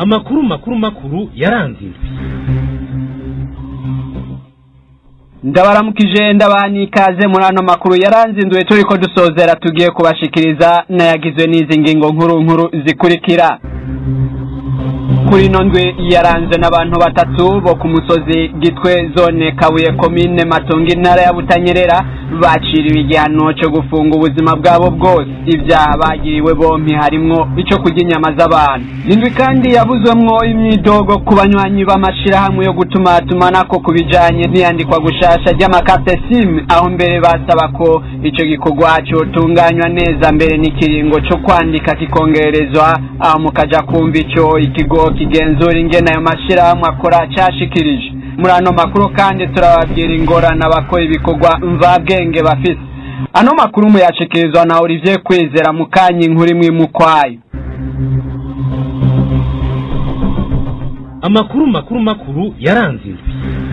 amakuru makuru makuru yaranze indwi ndabaramukije ndabani ikaze muri ano makuru yaranze induwe turi ko dusozera tugiye kubashikiriza n'ayagizwe n'izi ngingo nkuru nkuru zikurikira kuri ino ndwi yaranzwe n'abantu batatu bo ku musozi gitwe zone kabuye komine matongo intara ya butanyerera baciriwe igihano cyo gufunga ubuzima bwabo bwose ibyaha bagiriwe bompi harimwo icyo kurya inyama z'abantu indwi kandi yabuzwemwo imyidogo ku banywanyi b'amashirahamwe yo gutumatumanako ku bijanye n'iyandikwa gushasha ry'amakarte simu aho mbere basaba ko ico gikorwa cotunganywa neza mbere n'ikiringo co kwandika kikongerezwa aho mukaja kumva ico ikigo kigenzura ingene ayo mashirahamwe akora cashikirije muri ano makuru kandi turababwira ingorane abakora ibikorwa mvabwenge bafise ano makuru muyashikirizwa na Olivier Kwizera mukanyi inkuru imwe mukwayo amakuru makuru makuru yaranze indwi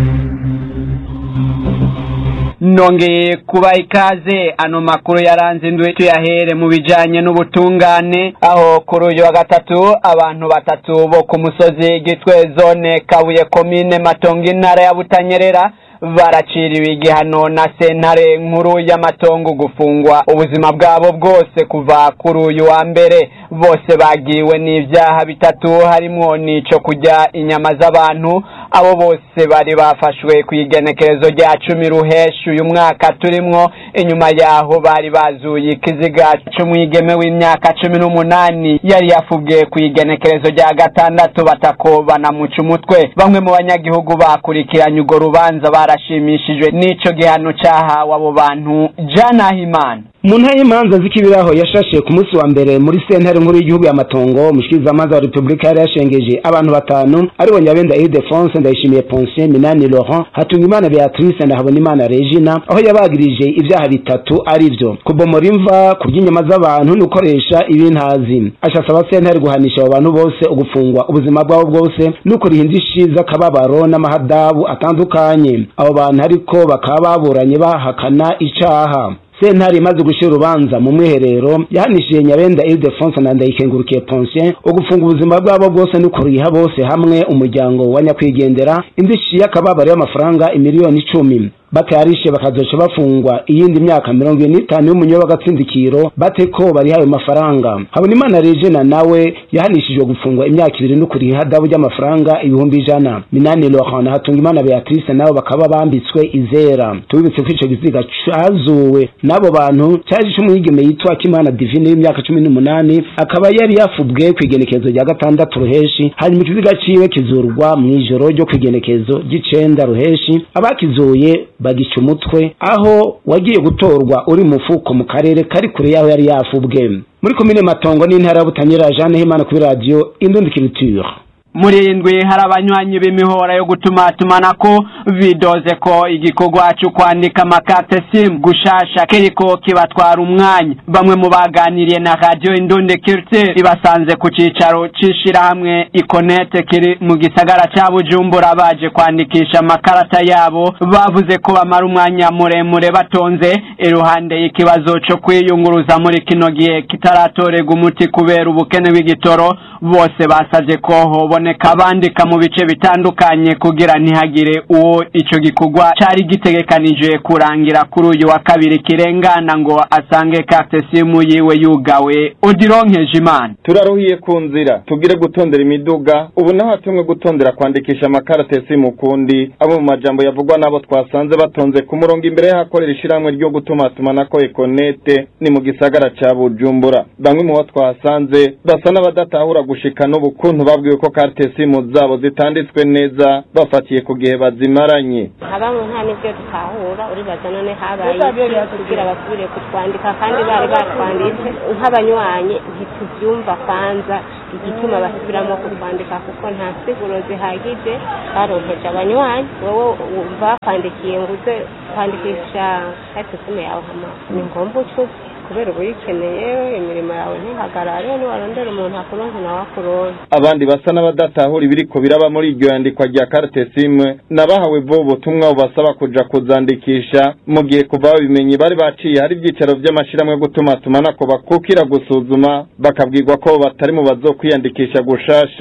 nongeye kuba ikaze ano makuru yaranze indwi tuyahere mu bijanye n'ubutungane aho kuri uyu wa gatatu abantu batatu bo ku musozi gitwe zone kabuye komine matongo intara ya butanyerera baraciriwe igihano na sentare nkuru y'amatongo gufungwa ubuzima bwabo bwose kuva kuri uyu wa mbere bose bagiwe n'ibyaha bitatu harimwo n'ico kurya inyama z'abantu abo bose bari bafashwe ku igenekerezo rya cumi ruheshi uyu mwaka turimwo inyuma yaho bari bazuye ikiziga c'umwigeme w'imyaka cumi n'umunani yari yafubwe ku igenekerezo rya gatandatu batako banamuca umutwe bamwe mu banyagihugu bakurikiranye urwo rubanza barashimishijwe n'ico gihano cahawe abo bantu janahimana mu ntara y'imanza z'ikibiraho yashashe ku munsi wa mbere muri sentare nkuru y'igihugu y'amatongo umushikirizamanza wa repubulika yari yashengeje abantu batanu aribo nyabenda ildefonse ndayishimiye ponsiyo minani laurent hatungimana beatrice ndahabonimana regina aho yabagirije ibyaha bitatu ari byo kubomora imva kurya inyama z'abantu no gukoresha ibintazi ashasaba sentare guhanisha abo bantu bose ugufungwa ubuzima bwabo bwose no kuriha indishi z'akababaro n'amahadabu atandukanye abo bantu ariko bakaba baburanye bahakana icaha sentare imaze gushyira urubanza mu mwiherero yahanishije nyabenda ildefonse na ndayikengurukiye ponsiyo ugufunga ubuzima bwabo bwose no kuriha bose hamwe umuryango wa nyakwigendera indishi y'akababaro y'amafaranga imiliyoni icumi batayarishe bakazoca bafungwa iyindi myaka mirongo ine n'itanu y'umunyo w'agatsindikiro bate ko bariha ayo mafaranga habonimana regina nawe yahanishijwe gufungwa imyaka ibiri no kuriha ihadabu ry'amafaranga ibihumbi ijana minani laurent na hatungimana beatrice nabo bakaba bambitswe izera tubibutse ko ico giziga cazuwe n'abo bantu cyaje c'umwigeme yitwa kimana divine w'imyaka cumi n'umunani akaba yari yafubwe ku igenekezo rya gatandatu ruheshi hanyuma ikiziga ciwe kizurwa mw'ijoro ryo ku igenekezo ry'icenda ruheshi abakizuye bagica umutwe aho wagiye gutorwa uri mufuko mu karere kari kure yaho yari yafubwe muri komine matongo n'intara ya butanyerera jeanne himana kuri radiyo indundikiriture muri iyi ndwi hari abanywanyi b'imihora yo gutumatumanako bidoze ko igikorwa cyo kwandika amakate simu gushasha kiriko kibatwara umwanya bamwe mu baganiriye na radiyo indunde kirite ibasanze ku cicaro c'ishirahamwe ikonete kiri mu gisagara ca bujumbura baje kwandikisha amakarata yabo bavuze ko bamara umwanya muremure batonze iruhande y'ikibazo co kwiyunguruza muri kino gihe kitaratorega umuti kubera ubukene bw'igitoro bose basavye ko hoboneka abandika mu bice bitandukanye kugira ntihagire uwo ico gikorwa cari gitegekanije kurangira kuri uyu wa kabiri kirengana ngo asange carte simu yiwe yugawe odironkeje imana turaruhiye ku nzira tugire gutondera imiduga ubu naho hatumwe gutondera kwandikisha amakarate simu kundi abo mu majambo yavugwa n'abo twasanze batonze ku murongo imbere y'ahakorera ishirahamwe ryo gutumatumanako ekonete ni mu gisagara ca bujumbura bamwe mu bo twahasanze basa n'abadatahura gushika n'ubu kuntu babwiwe ko karte simu zabo zitanditswe neza bafatiye ku gihe bazimaranye abamwe nta n'ibyo dutahura uribaza none habaye iki kugira basubire kutwandika kandi bari batwanditse nk'abanywanyi ntitubyumva kwanza igituma basubiramo kutwandika kuko nta siguro zihagije baronkeje abanywanyi wowe bakwandikiye ngo uze kwandikisha karte simu yawe hama ni ngombwa ucuze kubera uba uyikeneye imirimo yawe ntihagarare niwarondera umuntu akuronke nawe akuronke abandi basa n'abadatahura ibiriko biraba muri iryo yandikwa rya carte simu nabahawe bo ubutumwa bubasaba kuja kuzandikisha mu gihe kuva babimenye bari baciye hari ibyicaro vy'amashirahamwe yo gutumatumanako bakukira gusuzuma bakabwirwa ko batari mu bazokwiyandikisha gushasha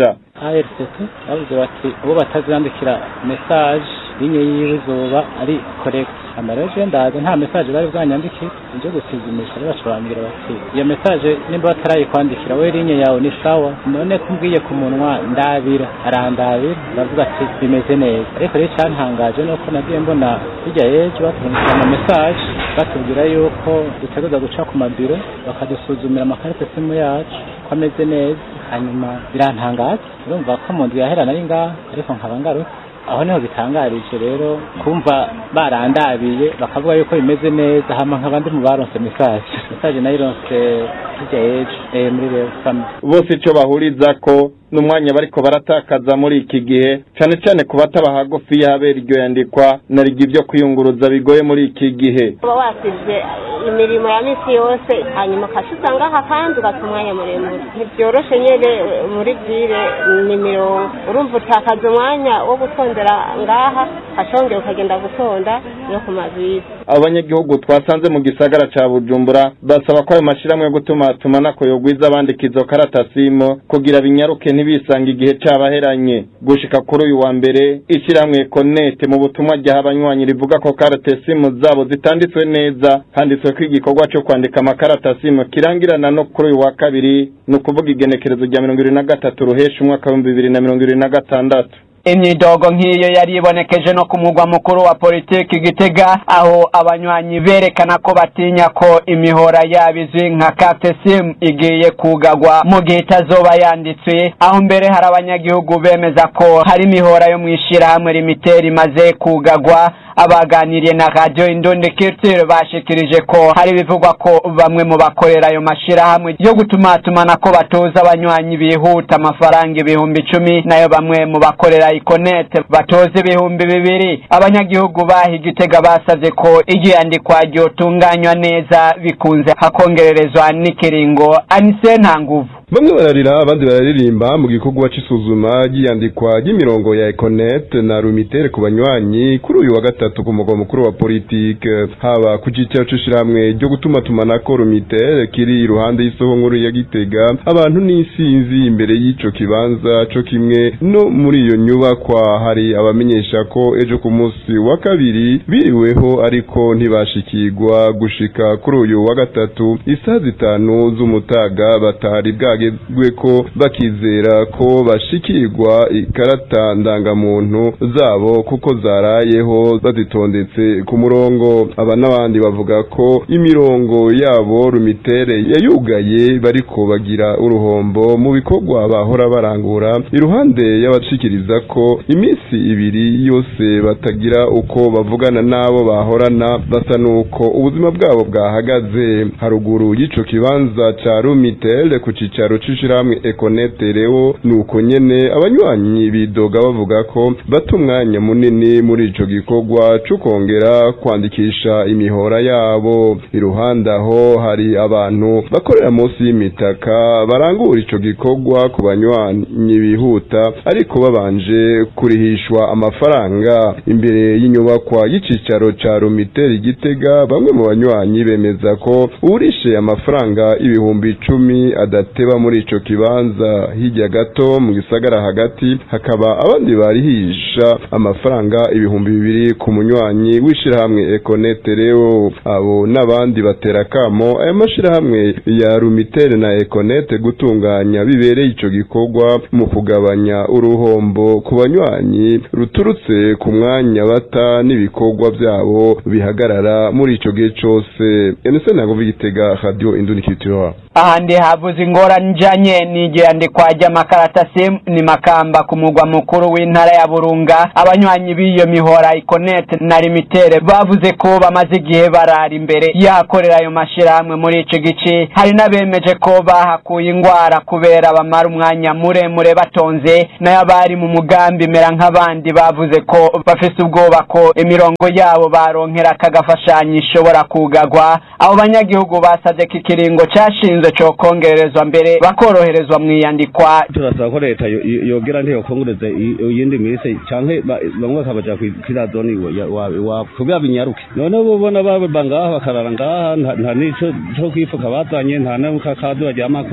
ARCT bavuze bati uwo batazandikira message linye yiwe izoba ari correct amareje ndaza nta message bari bwanyandikire nje gusizimisha rero bashobambira bati iyo message nimba batarayikwandikira we linye yawe ni sawa none kumbwiye ku munwa ndabira arandabira ndavuga ati bimeze neza ariko rero cyantangaje nuko nagiye mbona hirya y'ejo batubwira ama message batubwira yuko dutegereza guca ku mabiro bakadusuzumira amakarita simu yacu ko ameze neza hanyuma birantangaza urumva ko mu nzu yahera nari ngaha ariko nkaba ngarutse aho niho bitangarije rero kumva barandabiye bakavuga yuko bimeze neza hama nkaba ndi mu baronse message message nayironse hirya y'ejo eh, muri rero family bose ico bahuriza ko n'umwanya bariko baratakaza muri iki gihe cane cane ku bataba hagufi y'ahabera iryo yandikwa na rigi vyo kwiyunguruza bigoye muri iki gihe uba wasize imirimo ya misi yose hanyuma ukaca usanga aha kandi ugata umwanya muremure ntibyoroshe nyene muri vire ni mirongo urumva utakaza umwanya wo gutondera ngaha ukacongera ukagenda gutonda no ku mavisi abanyagihugu twasanze mu gisagara ca bujumbura basaba ko ayo mashirahamwe yo gutumatumanako yogwiza abandika izo karatasimu kugira binyaruke ntibisanga igihe cabaheranye gushika kuri uyu wa mbere ishirahamwe konete mu butumwa ryaha abanywanyi rivuga ko karatasimu zabo zitanditswe neza handitswe ko igikorwa co kwandika amakaratasimu kirangirana no kuri uyu wa kabiri ni ukuvuga igenekerezo rya mirongo ibiri na gatatu ruhesha umwaka w'ibihumbi bibiri na mirongo ibiri na gatandatu imyidogo nk'iyo yari ibonekeje no ku mugwa mukuru wa politiki gitega aho abanywanyi berekana ko batinya ko imihora yabo izwi nka kate simu igiye kugagwa mu gihe itazoba yanditswe aho mbere hari abanyagihugu bemeza ko hari imihora yo mu ishyirahamwe rimiteri imaze kugagwa abaganiriye na radiyo indundi kirtire bashikirije ko hari ibivugwa ko bamwe mu bakorera ayo mashyirahamwe yo gutumatumana ko batoza abanywanyi bihuta amafaranga ibihumbi icumi nayo bamwe mu bakorera ikonete batoza ibihumbi bibiri abanyagihugu baha igitega basabye ko igiyandikwa ryotunganywa neza bikunze hakongererezwa n'ikiringo anise nta nguvu bamwe bararira abandi bararirimba mu gikorwa c'isuzuma ry'iyandikwa ry'imirongo ya Econet na Rumitere ku banywanyi kuri uyu wa gatatu ku mugwa mukuru wa politike haba ku cicaro c'ishirahamwe ryo gutuma tumanako Rumitere kiri iruhande y'isoko nkuru ya Gitega abantu n'isinzi imbere y'ico kibanza co kimwe no muri iyo nyubakwa hari abamenyesha ko ejo ku munsi wa kabiri biriweho ariko ntibashikirwa gushika kuri uyu wa gatatu isaha zitanu z'umutaga batari bwage bagezwe ko bakizera ko bashikirwa ikarata ndangamuntu zabo kuko zarayeho bazitondetse ku murongo aba n'abandi bavuga ko imirongo yabo rumitere yayugaye bariko bagira uruhombo mu bikorwa bahora barangura iruhande y'abashikiriza ko iminsi ibiri yose batagira uko bavugana n'abo bahorana basa nuko ubuzima bwabo bwahagaze haruguru y'ico kibanza ca rumitere ku cicaro c'ishirahamwe ekonete rero nuko nyene abanywanyi bidoga bavuga ko bata umwanya munini muri ico gikorwa co kongera kwandikisha imihora yabo iruhande aho hari abantu bakorera munsi y'imitaka barangura ico gikorwa ku banywanyi bihuta ariko babanje kurihishwa amafaranga imbere y'inyubakwa y'icicaro ca rumiteri gitega bamwe mu banywanyi bemeza ko urishe amafaranga ibihumbi icumi adateba muri ico kibanza hirya gato mu gisagara hagati hakaba abandi barihisha amafaranga ibihumbi bibiri ku munywanyi w'ishirahamwe Econete rero abo n'abandi batera kamo aya mashirahamwe ya Rumitere na Econete gutunganya bibereye ico gikorwa mu kugabanya uruhombo ku banywanyi ruturutse ku mwanya bata n'ibikorwa byabo bihagarara muri ico gihe cose Enese nago Gitega Radio Indundi Culture ahandi havuze ingorane ijanye n'igiyandikwa ry'amakaratasi ni makamba ku mugwa mukuru w'intara ya burunga abanywanyi b'iyo mihora ikonete na limitere bavuze ko bamaze igihe barara imbere yahakorera ayo mashirahamwe muri ico gice hari n'abemeje ko bahakuye ingwara kubera bamara umwanya muremure batonze nayo abari mu mugambi mera nk'abandi bavuze ko bafise ubwoba ko imirongo yabo baronkera akagafashanyo ishobora kugagwa abo banyagihugu basavye ko ikiringo cashinzwe co kongerezwa mbere bakoroherezwa mwiyandikwa turasaba ko leta yogera ntiyokongereza iyindi minsi canke bamwe bakabaja kwira zone iwabo kugira binyaruke none bo bona baba ngaha bakarara ngaha nta nico co kwifuka bazanye nta n'akakazi baryamako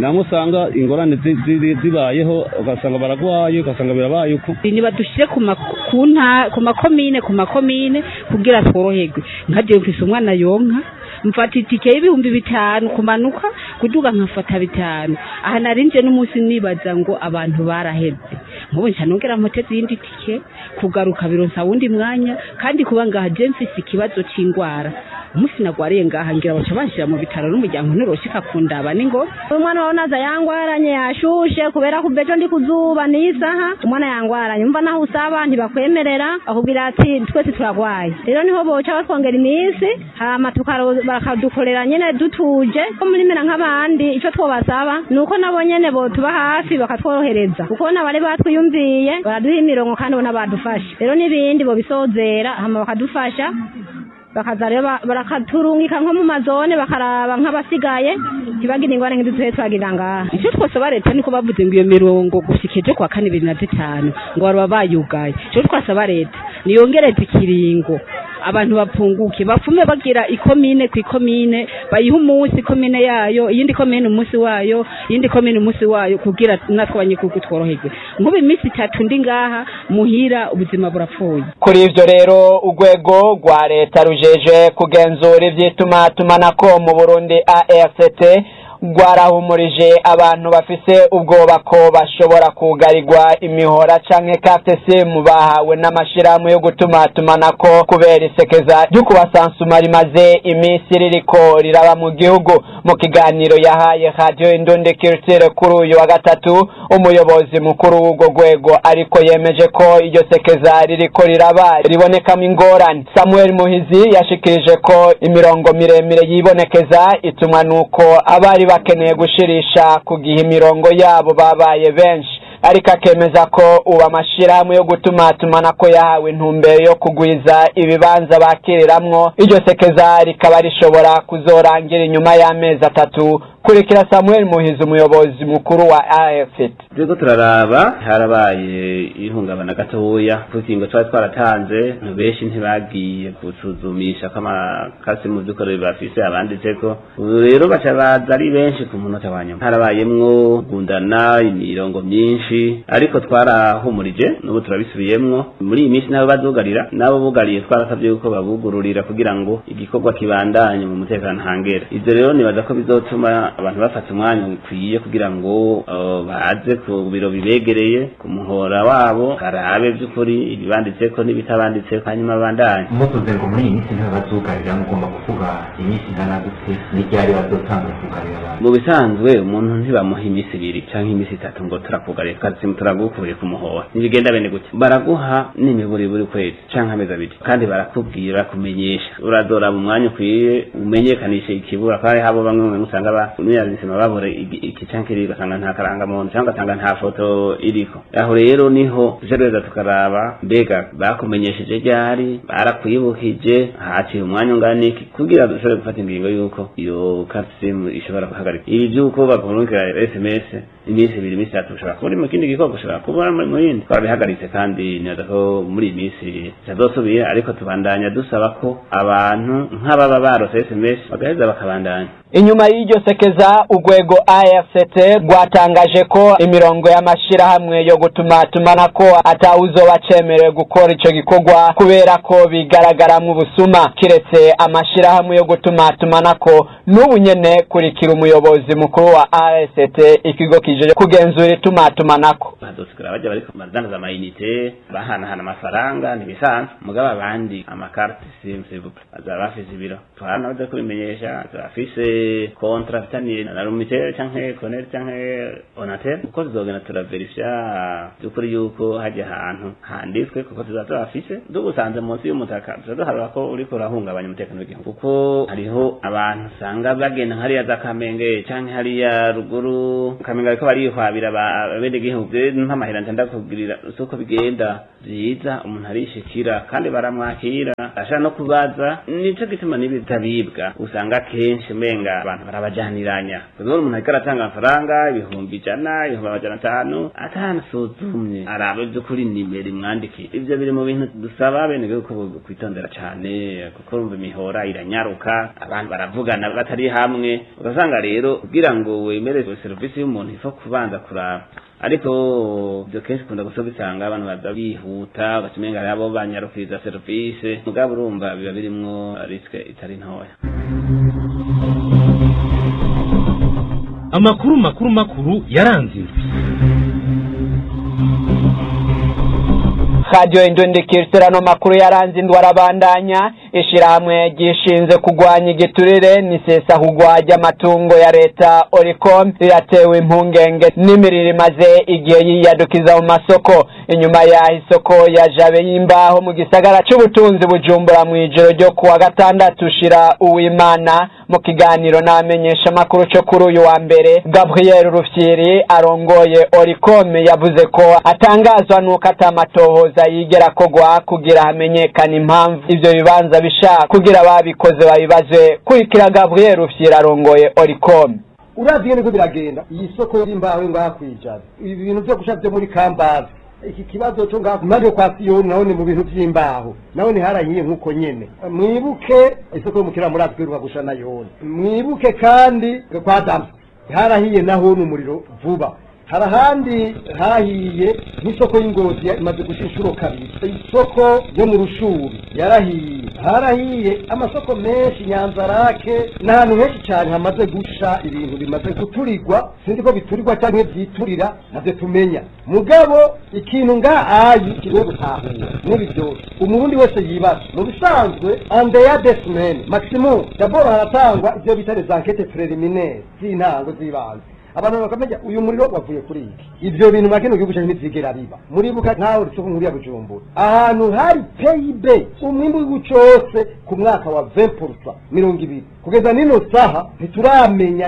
namwe usanga ingorane zi- zi- zibayeho ugasanga baragwaye ugasanga birabaye uko nibadushyire ku ma- ku nta- ku makomine ku makomine kugira tworoherwe nka jewe mfise umwana yonka mfata itike y'ibihumbi bitanu kumanuka kuduga nkafata bitanu aha narinje n'umunsi nibaza ngo abantu barahebye nk'ubu nca nongera mpoteze iyindi tike kugaruka bironsa wundi mwanya kandi kuba ngaha je mfise ikibazo c'ingwara umunsi nagwariye ngaha ngira baca banshira mu bitaro n'umuryango ntiroshika kundaba ningo umwana wawe naza yangwaranye yashushe kubera kuva ejo ndi kuzuba n'isaha umwana yangwaranye umva naho usaba ntibakwemerera bakubwira ati twese turagwaye rero niho boca batwongera iminsi hama tukaro- bakadukorera nyene dutuje ko muri mera nk'abandi ico twobasaba ni uko nabo nyene botuba hafi bakatworohereza kuko nabari batwiyumviye baraduha imirongo kandi bona badufashe rero n'ibindi bobisozera hama bakadufasha bakaza rero ba- barakaturungika nko mu mazone bakaraba nk'abasigaye ntibagire ingwara nk'idutuye twagira ngaha icyo twasaba leta niko bavuze ngo iyo mirongo gushika ejo kwa kane bibiri na zitanu ngo baba bayugaye icyo twasaba leta niyongereze ikiringo abantu bapfunguke bapfume bagira ikomine ku ikomine bayiha umunsi ikomine yayo iyindi komine umunsi wayo iyindi komine umunsi wayo kugira natwe abanyagihugu tworoherwe nk'ubu iminsi itatu ndi ngaha muhira ubuzima burapfuye kuri ivyo rero urwego rwa leta rujeje kugenzura ivy'itumatumanako mu burundi ARCT rwarahumurije abantu bafise ubwoba ko bashobora kugarirwa imihora canke carte simu bahawe n'amashirahamwe yo gutumatumanako kubera isekeza ryo kubasansuma rimaze iminsi ririko riraba mu gihugu mu kiganiro yahaye radio indundi culture kuri uyu wa gatatu umuyobozi mukuru w'urwo rwego ariko yemeje ko iryo sekeza ririko riraba ribonekamo ingorane samuel muhizi yashikirije ko imirongo miremire yibonekeza itumwa nuko abari bakeneye gushirisha ku gihe imirongo yabo babaye benshi ariko akemeza ko ubu amashirahamwe yo gutumatumanako yahawe intumbero yo kugwiza ibibanza bakiriramwo iryo sekeza rikaba rishobora kuzorangira inyuma y'amezi atatu kurikira samuel muhizi umuyobozi mukuru wa afet turiko turaraba harabaye ihungabana gatoya kuko twari twaratanze abantu benshi ntibagiye gusuzumisha ko amakasi mu by'ukuri bafise abanditseko ubu rero baca baza ari benshi ku munota wa nyuma harabayemwo gundana imirongo myinshi ariko twarahumurije n'ubu turabisubiyemwo muri iyi minsi nabo bazugarira nabo bugariye twarasabye yuko babugururira kugira ngo igikorwa kibandanye mu mutekano hangera ivyo rero nibaza ko bizotuma abantu bafata umwanya ukwiye kugira ngo uh, baze ku biro bibegereye ku muhora wabo barabe by'ukuri ibibanditseko n'ibitabanditseko hanyuma bandanye muvuze ngo muri iyi minsi niho bazugarira mugomba kuvuga iminsi ingana gute n'iryari bazotanga kugarira abantu mu bisanzwe umuntu ntibamuha iminsi ibiri canke iminsi itatu ngo turakugariye kazimu turagukuriye ku muhora ntibigenda bene gutya baraguha n'imiburi buri kwezi canke amezi abiri kandi barakubwira bakumenyesha urazoraba umwanya ukwiye umenyekanishe ikibura kandi habo bamwe mu usanga ba muyazisima babura igi- iki canke kiri ugasanga nta karangamuntu canke ugasanga nta foto iriko aho rero niho tuje reza tukaraba mbega bakumenyesheje ryari barakwibukije haciye umwanya ungana iki kugira dushobore gufata ingingo y'uko iyo kasimu ishobora guhagarika ibi by'uko bakurungikira sms iminsi ibiri iminsi itatu ushobora kuba uri mu kindi gikorwa ushobora kuba uri mu yindi twabihagaritse kandi neza ko muri iyi minsi bitazosubira ariko tubandanya dusaba ko abantu nk'ababa barose sms bagaheza bakabandanya inyuma y'iryo sekeza urwego afct rwatangaje ko imirongo y'amashirahamwe yo gutumatumanako atawuzoba cemerewe gukora ico gikorwa kubera ko bigaragaramwo ubusuma kiretse amashirahamwe yo gutumatumanako n'ubu nyene kurikira umuyobozi mukuru wa afct ikigo kije kugenzura itumatumanako bazosigara bajya bariko badandaza amayinite bahanahana amafaranga ntibisanzwe mugabo abandi amakarte sim s'ilvouple bazaba bafise ibiro tuhana baza kubimenyesha bazaba bafise kontra afitaniye na rumitel canke conel canke onatel uko tuzogenda turaverifya by'ukuri yuko hajya ahantu handitswe kuko tuzaba tubafise dugusanze munsi y'umutaka tuza duharura ko uriko urahungabanya umutekano w'igihugu kuko hariho abantu usanga bagenda hariya za kamenge canke hariya ruguru kamenge bariko barihwabira abenegihugu nk'amahera nje ndakubwirira uko bigenda byiza umuntu arishikira kandi baramwakira ashaka no kubaza nico gituma n'ibitabibwa usanga kenshi umenga abantu barabajaniranya rero umuntu ariko aratanga amafaranga ibihumbi ijana ibihumbi amajana atanu atanasuzumye araba ivy'ukuri nimero imwandikiye ivyo biri mu bintu dusaba abenegihugu ko kwitondera cane kuko urumva imihora iranyaruka abantu baravugana batari hamwe ugasanga rero kugira ngo wemere serivisi y'umuntu ifo kubanza kuraba ariko ibyo kenshi ukunda gusa bisanga abantu baza bihuta ugacimenga hari abo banyarukiriza serivisi mugabo urumva biba birimwo risike itari ntoya amakuru makuru makuru yaranze indwi radiyo indundikirano makuru yaranze indwara abandanya ishyirahamwe ryishinze kurwanya igiturire n'isesa kugwajya amatungo ya leta oricom riratewe impungenge n'imiriro imaze igihe yiyadukiza mu masoko inyuma y'aho isoko ya jabe y'imbaho mu gisagara cy'ubutunzi bujumbura mu ijoro ryo kuwa gatandatu ushira uwimana mu kiganiro n'abamenyesha amakuru cyo kuri uyu wa mbere gabriel rufyiri arongoye oricom yavuze ko atangazwa n'uko atamatohoza yigera kogwa kugira hamenyekane impamvu ibyo bibanza bishaka kugira ababikoze babibaze kurikira gabriel rufyiri arongoye oricom uravye niko biragenda iyi soko y'imbaho ngaha kwijana ibi bintu vyo gusha vyo muri kambazi iki kibazo cyo ngaha impande yo kwa siyoni naho ni mu bintu vy'imbaho naho ni harahiye nk'uko nyene mwibuke isoko yo mukira muri atwiruka gusha na yoni mwibuke kandi kwa damu harahiye naho ni umuriro vuba hari ahandi hahiye nk'isoko y'ingozi imaze gusha inshuro kabiri isoko yo mu rushuri yarahiye harahiye amasoko menshi nyanzarake n'ahantu henshi cyane hamaze gusha ibintu bimaze guturirwa sinzi ko biturirwa cyangwa byiturira navyo tumenya mugabo ikintu ngahayi kiriho gutahura muri byose umurundi wese yibaza mu bisanzwe andeya desimeni maximum dabord haratangwa ivyo bita les enquêtes préliminaires z'intango z'ibanze abantu bakamenya uyu muriro wavuye kuri iki ivyo bintu makino gihugu cyacu ntivyigera biba muribuka nkaho risoko nkuru ya bujumbura ahantu hari pib umwimbu w'igihugu cose ku mwaka wa 20 mirongo ibiri kugeza nino saha ntituramenya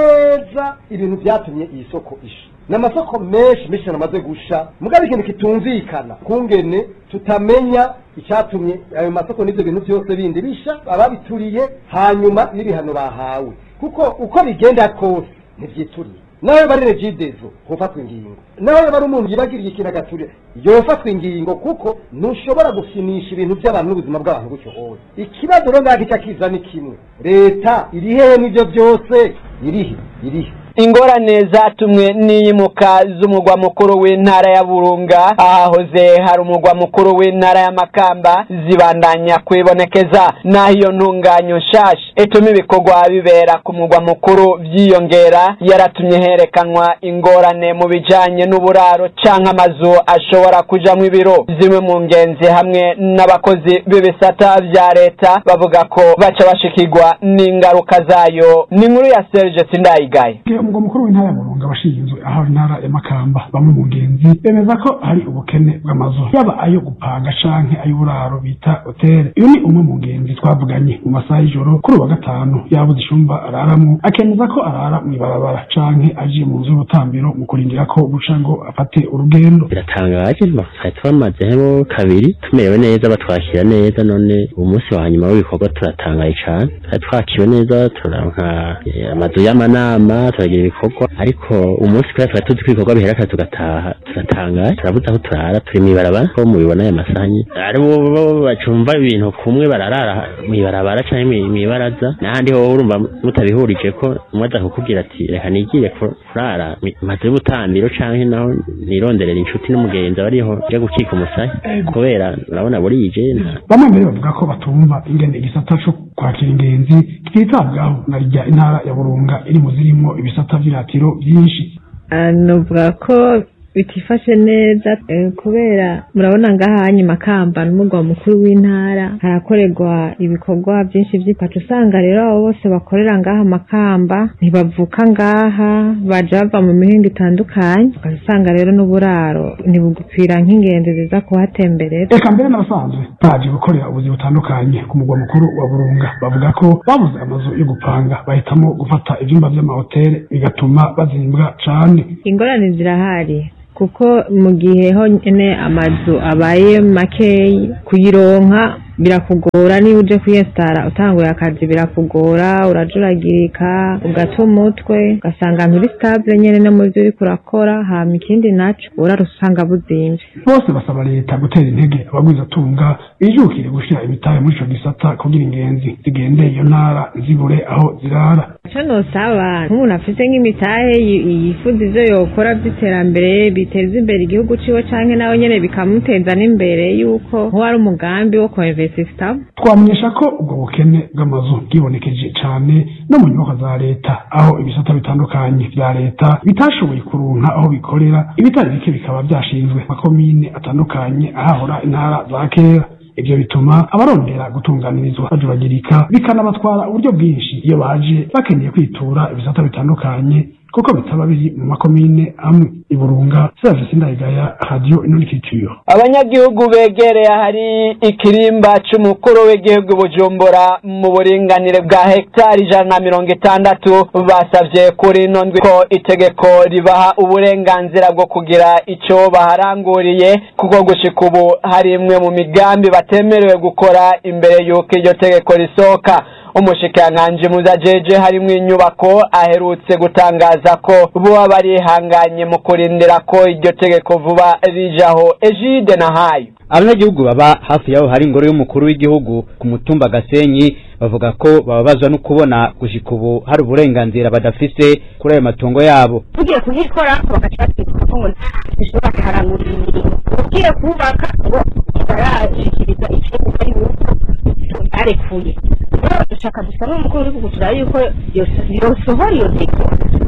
neza ibintu vyatumye iyi soko isha n'amasoko menshi menshi amaze gusha mugabo ikintu kitumvikana kungene tutamenya icyatumye ayo masoko n'ivyo bintu vyose bindi bisha ababituriye hanyuma n'ibihano bahawe kuko uko bigenda kose ntibyituriye nawe bari regidezo hofatwa ingingo nawe bari umuntu yibagiriye ikintu agaturira yofatwa ingingo kuko ntushobora gufinisha ibintu by'abantu n'ubuzima bw'abantu gutyo hose ikibazo rero ngaho icyo kiza ni kimwe leta iri hehe n'ibyo byose irihe irihe ingorane zatumwe n'iyimuka z'umugwa mukuru w'intara ya burunga ahahoze hari umugwa mukuru w'intara ya makamba zibandanya kwibonekeza naho iyo ntunganyo nshasha ituma ibikorwa bibera ku mugwa mukuru byiyongera yaratumye herekanwa ingorane mu bijanye n'uburaro canke amazu ashobora kujamwo ibiro zimwe mu ngenzi hamwe n'abakozi b'ibisata vya leta bavuga ko baca bashikirwa n'ingaruka zayo ni inkuru ya Serge Sindayigaye umugwa mukuru w'intara ya burunga abashinzwe aho intara ya makamba bamwe mu ngenzi bemeza ko hari ubukene bw'amazu yaba ayo gupanga canke ay'uburaro bita hoteli uyu ni umwe mu ngenzi twavuganye mu masaha y'ijoro kuri uwa gatanu yabuze icumba araramwo akemeza ko arara mw'ibarabara canke agiye mu nzu y'ubutambiro mu kurindira ko buca ngo afate urugendo biratangaje twari twamazemo kabiri tumerewe neza batwakira neza none uwo munsi wa nyuma w'ibikorwa turatangaye cane twari twakiwe neza turanka amazu y'amanama turagira ibikorwa ariko umunsi kubera twari tuzi ko ibikorwa bihera kare tugataha turatangaye turabuze aho turara turi mw'ibarabara ko mubibona aya masaha nyine ari bo bacumva ibintu kumwe bararara mw'ibarabara canke mw'ibaraza n'ahandi ho urumva mutabihurije ko umwe aza kukubwira ati reka nigire kurara maze y'ubutambiro canke naho nironderera inshuti n'umugenzi abariho nja gukika umusaya kubera urabona burije bamwe mbere bavuga ko batumva ingene igisata co kwakira ingenzi kititabwaho na rya intara ya burunga iri mu zirimwo ibisata vy'iratiro vyinshi nuvuga ko bitifashe neza eh, kubera murabona ngaha hanyu makamba n'umugwa mukuru w'intara harakorerwa ibikorwa byinshi by'ipacu usanga rero abo bose bakorera ngaha makamba ntibavuka ngaha baja bava mu mihingo itandukanye ugasanga rero n'uburaro ntibugupfira nk'ingenzi ziza kuhatemberera reka mbere n'abasanzwe baje gukorera ubuzi butandukanye ku mugwa mukuru wa burunga bavuga ko babuze amazu yo gupanga bahitamo gufata ivyumba vy'amahoteli bigatuma bazimbwa cane ingorane zirahari kuko mu gihe honyine amazu abaye makeyi kuyironka birakugora niba uje kwiyesitara utanguye akazi birakugora urajuragirika ugata umutwe ugasanga nturi sitabule nyene no mu byo uriko urakora hama ikindi naco urara usanga buzimvye bose basaba leta gutera intege abagwizatunga bijukire gushira imitahe muri ico gisata kugira ingenzi zigendeye iyo ntara zibure aho zirara ico nosaba nk'umuntu afise nk'imitahe yi- yifuza ivyo yokora vy'iterambere biteza imbere igihugu ciwe canke nawe nyene bikamuteza n'imbere yuko nk'uwari umugambi wo koinvestisitamo twamenyesha ko ubwo bukene bw'amazu bwibonekeje cane no mu nyubako za leta aho ibisata bitandukanye vya leta bitashoboye kuronka aho bikorera ibitari bike bikaba vyashinzwe makomine atandukanye ahahora intara za kera ivyo bituma abarondera gutunganirizwa bajuragirika bikanabatwara uburyo bwinshi iyo baje bakeneye kwitura ibisata bitandukanye kuko bitaba biri mu makomine amwe iburunga serge sindayigaya radio inurikitiyo abanyagihugu begereye ahari ikirimba c'umukuru w'igihugu bujumbura mu buringanire bwa hegitari ijana na mirongo itandatu basavye kuri ino ndwi ko itegeko ribaha uburenganzira bwo kugira ico baharanguriye kuko gushika ubu hari imwe mu migambi batemerewe gukora imbere y'uko iryo tegeko risohoka umushikiranganji muzajeje harimwo inyubako aherutse gutangaza ko boba barihanganye mu kurindira ko iryo tegeko vuba rijaho ejide na hayo abanyagihugu baba hafi yaho hari ingoro y'umukuru w'igihugu ku mutumba gasenyi bavuga ko bababazwa no kubona gushika ubu hari uburenganzira badafise kuri ayo matongo yabo ugiye kuhikora bagaca batwika ko ngo bishobora kuharangurira imirimo ugiye kubaka ngo barashikiriza icyemezo yuko barekuye rero dushaka dusa n'umukuru w'igihugu turaba yuko yosohora iyo ntego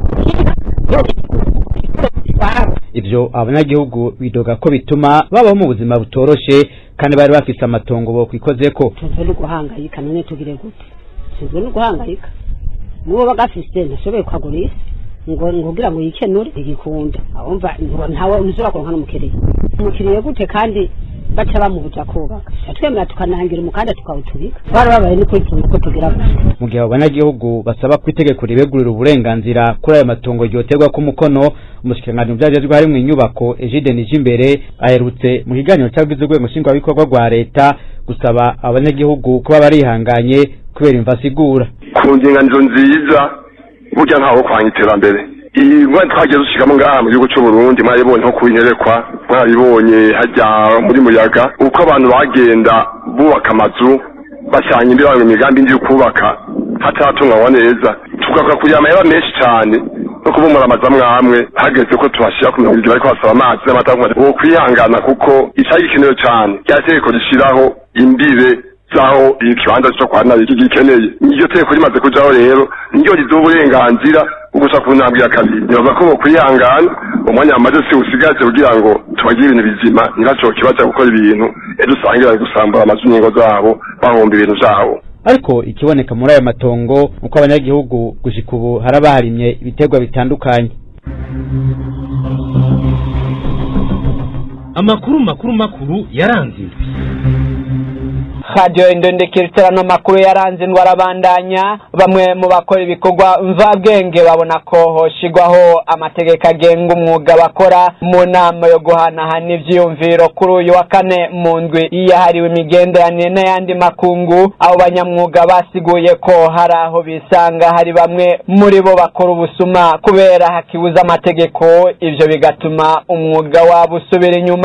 ivyo abanyagihugu bidoga ko bituma babaho mu buzima butoroshe kandi bari bafise amatongo bo kwikozeko tunzwe no guhangayika none tugire gute tunzwe no guhangayika n'uwo bagafise ntashoboye kwagura isi ngo ngugira ngo yikenure igikunda awumva ngo ntawe ushobora kuronka n'umukiriya umukiriya gute kandi baca bamubuza kubaka twemera tukanangira umukanda tukawutubika barababaye ni kwitunga ko tugira gutya mu gihe abo banyagihugu basaba ko itegeko ribegurira uburenganzira kuri ayo matongo ryoterwa ko umukono umushikiranganji mu vyajejwe harimwo inyubako Egide Nijimbere aherutse mu kiganiro cagize urwego nshingwabikorwa rwa leta gusaba abanyagihugu kuba barihanganye kubera imva asigura ku ndinganizo nziza burya ntawo kwanga iterambere iyi ngwani twagiye dushigamo ngaha mu gihugu c'uburundi mwaribonye nko kubinyerekwa mwaribonye hajya muri muyaga uko abantu bagenda bubaka amazu bashyanya imbere mu migambi ndi kubaka hataratunganywa neza tugakora kugira amahera menshi cyane no kubumura amazu amwe amwe hageze ko tubashyira ku mirongo ibiri bariko basaba amazi n'amata uwo kwihangana kuko icari gikenewe cyane rya tegeko rishiraho imbibe zaho ikibanza cyo kwa nabi gikeneye iryo tegeko rimaze kujaho rero niryo riduha uburenganzira ugusa ku ntambwe ya kabiri nibaza ko bokwihangana umwanya wamaze si usigaje kugira ngo tubagire ibintu bizima ntibaco kibaza gukora ibintu ejo usange bari gusambura amazu n'ingo zabo bahomba ibintu vyabo ariko ikiboneka muri ayo matongo uko abanyagihugu gushika ubu harabaharimye ibiterwa bitandukanye amakuru makuru makuru yaranze indwi radiyo indondekeriterano makuru yaranze indwara abandanya bamwe mu bakora ibikorwa mvabwenge babona ko hoshigwaho amategeko agenga umwuga bakora mu nama yo guhanahana ivyiyumviro kuri uyu wa kane mu ndwi yahariwe imigenderanire n'ayandi makungu abo banyamwuga basiguye ko hari aho bisanga hari bamwe muri bo bakora ubusuma kubera hakibuza amategeko ivyo bigatuma umwuga wabo usubira inyuma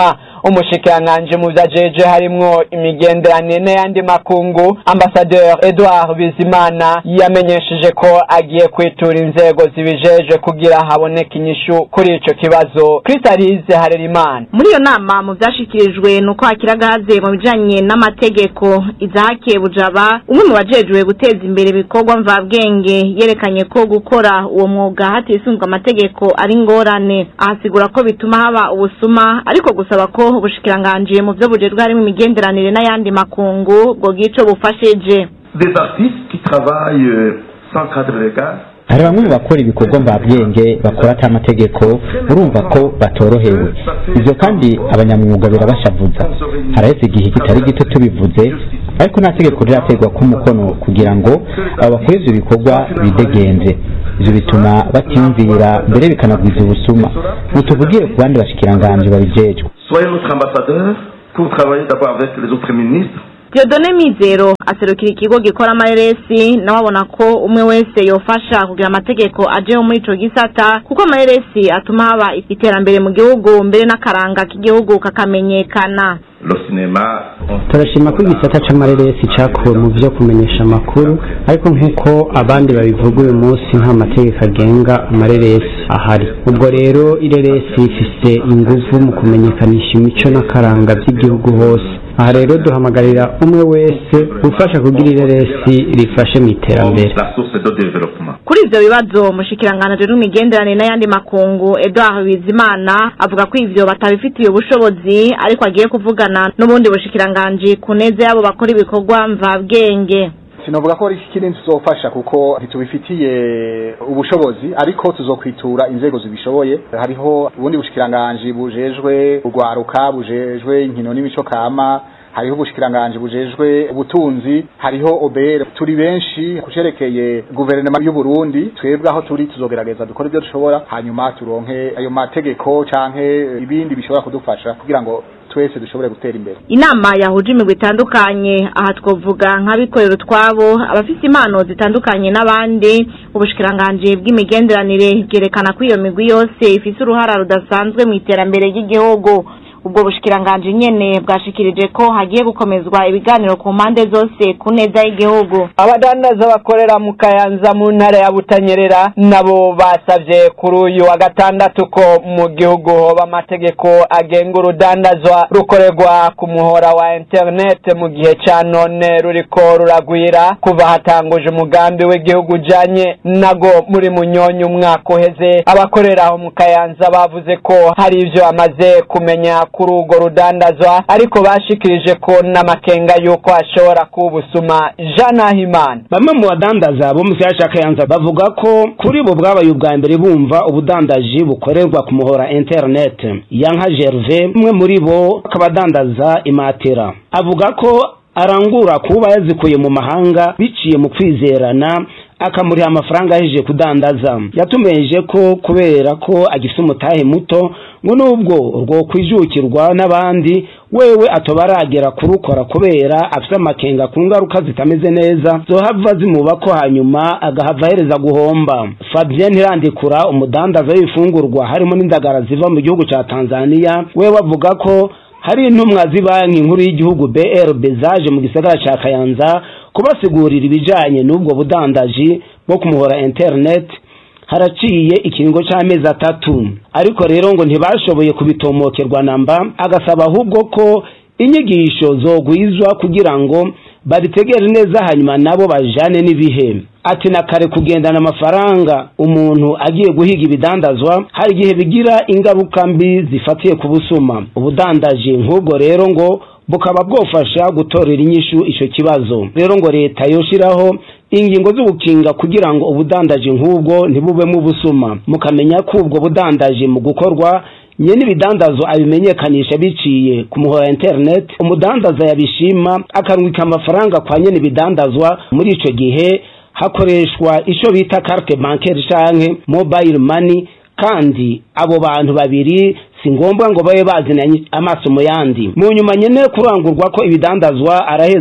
umushikiranganji mu vyajeje harimwo imigenderanire n'ayandi makungu ambasaderi edouard bizimana yamenyesheje ko agiye kwitura inzego zibijeje kugira haboneke inyishu kuri ico kibazo kristalize harerimana muri iyo nama mu vyashikirijwe nuko hakira gaze mu bijanye n'amategeko izahake bujaba umwe mu bajejwe guteza imbere ibikorwa mvabwenge yerekanye ko gukora uwo mwuga hatisunzwe amategeko ari ngorane ahasigura ko bituma haba ubusuma ariko gusaba ko ubushikiranganji mu vyo bujejwe harimo imigenderanire n'ayandi makungu bwo gico bufashije des artistes qui travaillent euh, sans cadre légal hari bamwe mu bakora ibikorwa mvabwenge bakora ata mategeko urumva ko batorohewe ivyo kandi abanyamwuga birabashavuza haraheze igihe kitari gito tubivuze ariko nta tegeko riraterwa ko umukono kugira ngo abo bakora ivyo bikorwa bidegenze ivyo bituma batiyumvira mbere bikanagwiza ubusuma ntituvugire ku bandi bashikiranganji babijejwe soyez notre ambassadeur pour travailler d'abord avec les autres ministres Diodone Mizero aserukira ikigo gikora amareresi nawe abona ko umwe wese yofasha kugira amategeko ajeho muri ico gisata kuko amareresi atuma haba iterambere mu gihugu mbere n'akaranga k'igihugu kakamenyekana le cinéma turashima ko igisata c'amareresi cakuwe mu vyo kumenyesha amakuru ariko nk'uko abandi babivuga uyu munsi nta mategeko agenga amareresi ahari ubwo rero ireresi ifise inguvu mu kumenyekanisha imico n'akaranga vy'igihugu hose aha rero duhamagarira umwe wese gufasha kugira ireresi rifashe mu iterambere la source de développement kuri ivyo bibazo umushikiranganji w'imigenderanire n'ayandi makungu Edouard Bizimana avuga ko ivyo batabifitiye ubushobozi ariko agiye kuvugana n'ubundi bushikiranganji ku neza y'abo bakora ibikorwa mvabwenge sinavuga ko ari kinini tuzofasha kuko ntitubifitiye ubushobozi ariko tuzokwitura inzego zibishoboye hariho ubundi bushikiranganji bujejwe urwaruka bujejwe inkino n'imico kama hariho ubushikiranganji bujejwe ubutunzi hariho obere turi benshi kucerekeye guverinoma y'u Burundi twebwe aho turi tuzogerageza dukora ibyo dushobora hanyuma turonke ayo mategeko canke ibindi bishobora kudufasha kugira ngo twese dushobore gutera imbere inama yahuje imigwi itandukanye aha twovuga nk'abikorera utwabo abafite impano zitandukanye n'abandi ubushikiranganji bw'imigenderanire bwerekana ko iyo migwi yose ifise uruhara rudasanzwe mu iterambere ry'igihugu ubwo bushikiranganji nyene bwashikirije ko hagiye gukomezwa ibiganiro ku mpande zose ku neza y'igihugu abadandaza bakorera mu kayanza mu ntara ya butanyerera nabo basavye kuri uyu wa gatandatu ko mu gihugu hoba amategeko agenga urudandazwa rukorerwa ku muhora wa internet mu gihe ca none ruriko ruragwira kuva hatanguje umugambi w'igihugu ujanye nago muri munyonyi umwaka uheze abakorera aho mu kayanza bavuze ko hari ivyo bamaze kumenya kuri urwo rudandazwa ariko bashikirije ko n'amakenga y'uko hashobora kuba ubusuma jean nahimana bamwe mu badandaza bo mu kiyaya ca kayanza bavuga ko kuri bo bwabaye ubwa mbere bumva ubudandaji bukorerwa ku muhora internet yanka gerve umwe muri bo akaba adandaza imatera avuga ko arangura kuba yazikuye mu mahanga biciye mu kwizerana akamuriha amafaranga ahejeje kudandaza yatumeje ko kubera ko agifite umutahe muto ngo nubwo urwo kwijukirwa n'abandi wewe atoba aragera kurukora kubera afite amakenga ku ngaruka zitameze neza zohava zimuba ko hanyuma agahava ahereza guhomba fabien ntirandikura umudandaza w'ibifungurwa harimo n'indagara ziva mu gihugu cya tanzania wewe avuga ko hari intumwa z'ibanki nkuru y'igihugu brb zaje mu gisagara cya kayanza kubasigurira ibijanye n'ubwo budandaji bwo kumuhora internet haraciye ikiringo c'amezi atatu ariko rero ngo ntibashoboye kubitomokerwa namba agasaba ahubwo ko inyigisho zogwizwa kugira ngo babitegere neza hanyuma nabo bajane n'ibihe ati na kare kugendana amafaranga umuntu agiye guhiga ibidandazwa hari igihe bigira ingaruka mbi zifatiye ku busuma ubudandaji nk'ubwo rero ngo bukaba bwofasha gutorera inyishu ico kibazo rero ngo leta yoshiraho ingingo z'ubukinga kugira ngo ubudandaji nk'ubwo ntibubemo ubusuma mukamenya ko ubwo budandaji mu gukorwa nyene ibidandazo abimenyekanisha biciye ku muhora internet umudandaza yabishima akarungika amafaranga kwa nyene ibidandazwa muri ico gihe hakoreshwa ico bita carte bancaire canke mobile money kandi abo bantu babiri si ngombwa ngo babe bazinanye amaso mu yandi mu nyuma nyene kurangurwa ko ibidandazwa araheza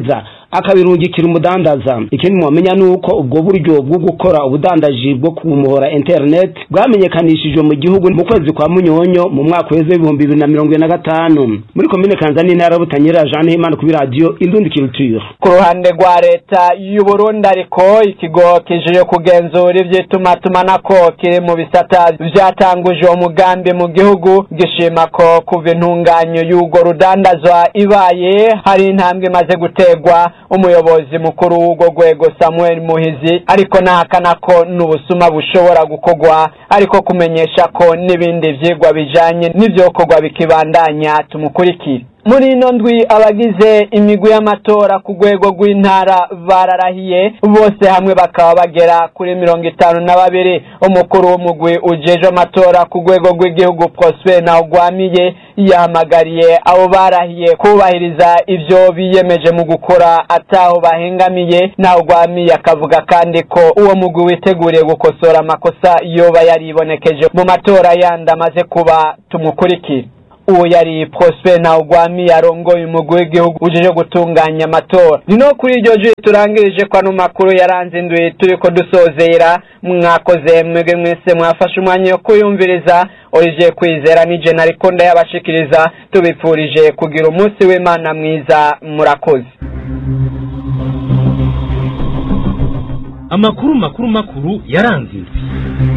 akabirungikira umudandaza ikindi mwamenya ni uko ubwo buryo bwo gukora ubudandaji bwo kumuhora internet bwamenyekanishijwe mu gihugu mu kwezi kwa munyonyo mu mwaka w'ejo w'ibihumbi bibiri na mirongo ine na gatanu muri komine kanzani intara butanyerera jean himana kuri radiyo indundi culture ku ruhande rwa leta y'u Burundi ariko ikigo kijije kugenzura ivy'itumatumanako kiri mu bisata vyatanguje uwo mugambi mu gihugu gishima ko kuva intunganyo y'urwo rudandazwa ibaye hari intambwe imaze gutegwa umuyobozi mukuru w'urwo rwego samuel muhizi ariko nahakana ko n'ubusuma bushobora gukorwa ariko kumenyesha ko n'ibindi vyigwa bijanye n'ivyokorwa bikibandanya tumukurikire muri ino ndwi abagize imigwi y'amatora ku rwego rw'intara bararahiye bose hamwe bakaba bagera kuri mirongo itanu na babiri umukuru w'umugwi ujejwe amatora ku rwego rw'igihugu prosper ntawugwamiye yahamagariye abo barahiye kubahiriza ivyo biyemeje mu gukora ataho bahengamiye ntawugwamiye akavuga kandi ko uwo mugwi witeguriye gukosora amakosa yoba yaribonekeje mu matora yandi amaze kuba tumukurikire uwo yari prosper ntawugwami yarongoye umugwi w'igihugu ujeje gutunganya amatora ni no kuri iryo juri turangirije ko ano makuru yaranze indwi turiko dusozera mwakoze mwebwe mwese mwafashe umwanya wo kuyumviriza orije kwizera nije nariko ndayabashikiriza tubipfurije kugira umunsi w'imana mwiza murakoze amakuru makuru makuru yaranze indwi